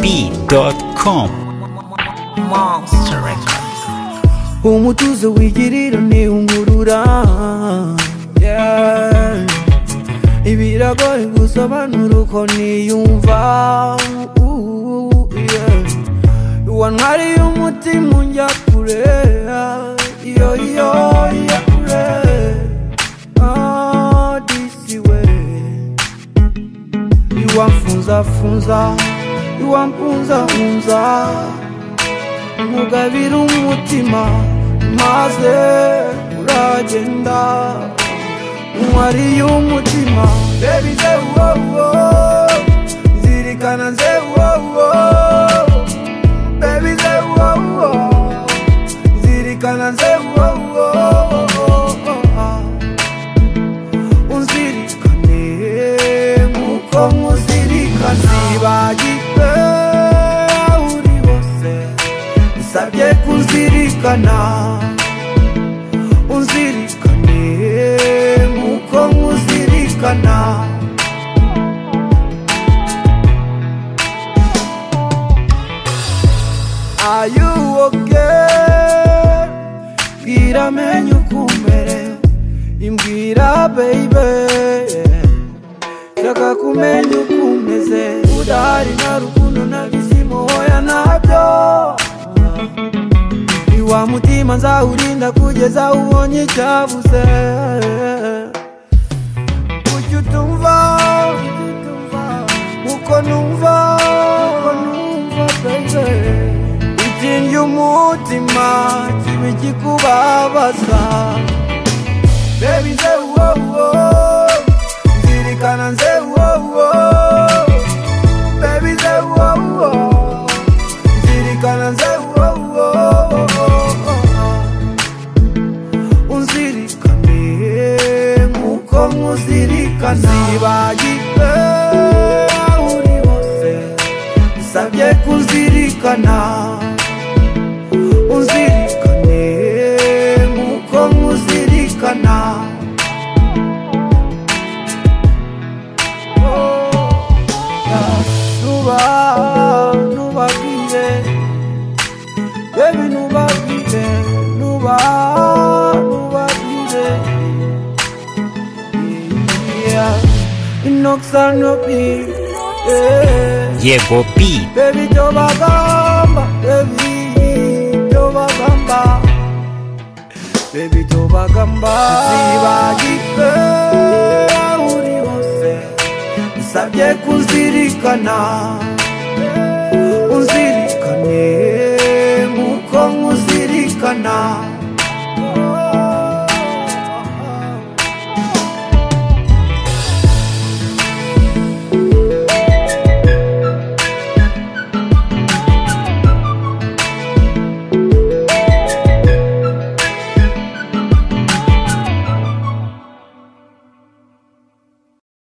yegop.com umutuzo wigirira ni ungurura Yeah. ibiragoye gusobanura uko niyumva Ooh, yeah. wantwariye umutima unjya kure iyo iyo ya kure Ah, disi we iwamfunzafunza iwampunzahunza nkugabira umutima maze uragenda mwariye umutima bebi zewuwowo zirikana zewuwowo bebi zewuwowo zirikana zewuwowo unzirikane nk'uko nkuzirikana nibagirwe aho uri hose nsabye kunzirikana unzirikane nk'uko nkuzirikana Are you okay? Bwira amenye uko umere imbwira baby shaka kumenya uko umeze udahari nta rukundo nta byishimo hoya ntabyo iwa mutima nzawurinda kugeza ubonye icyabuze kuki utumva uko numva ikingi umutima kiba ikikubabaza Baby, say whoa whoa. Zirikana say whoa whoa. Baby, say whoa whoa. Zirikana say whoa whoa. Unzirikane nk'uko nkuzirikana. Nibagirwe aho uri hose. Usabye kunzirikana. Unzirikane nk'uko nkuzirikana. nuba nubabwire yewe nubabwire nuba nubabwire inoxanobi yegop bebi byo bagamba bebi byo bagamba bebi byo bagamba zibagirwe aho uri hose usabye kunzirikana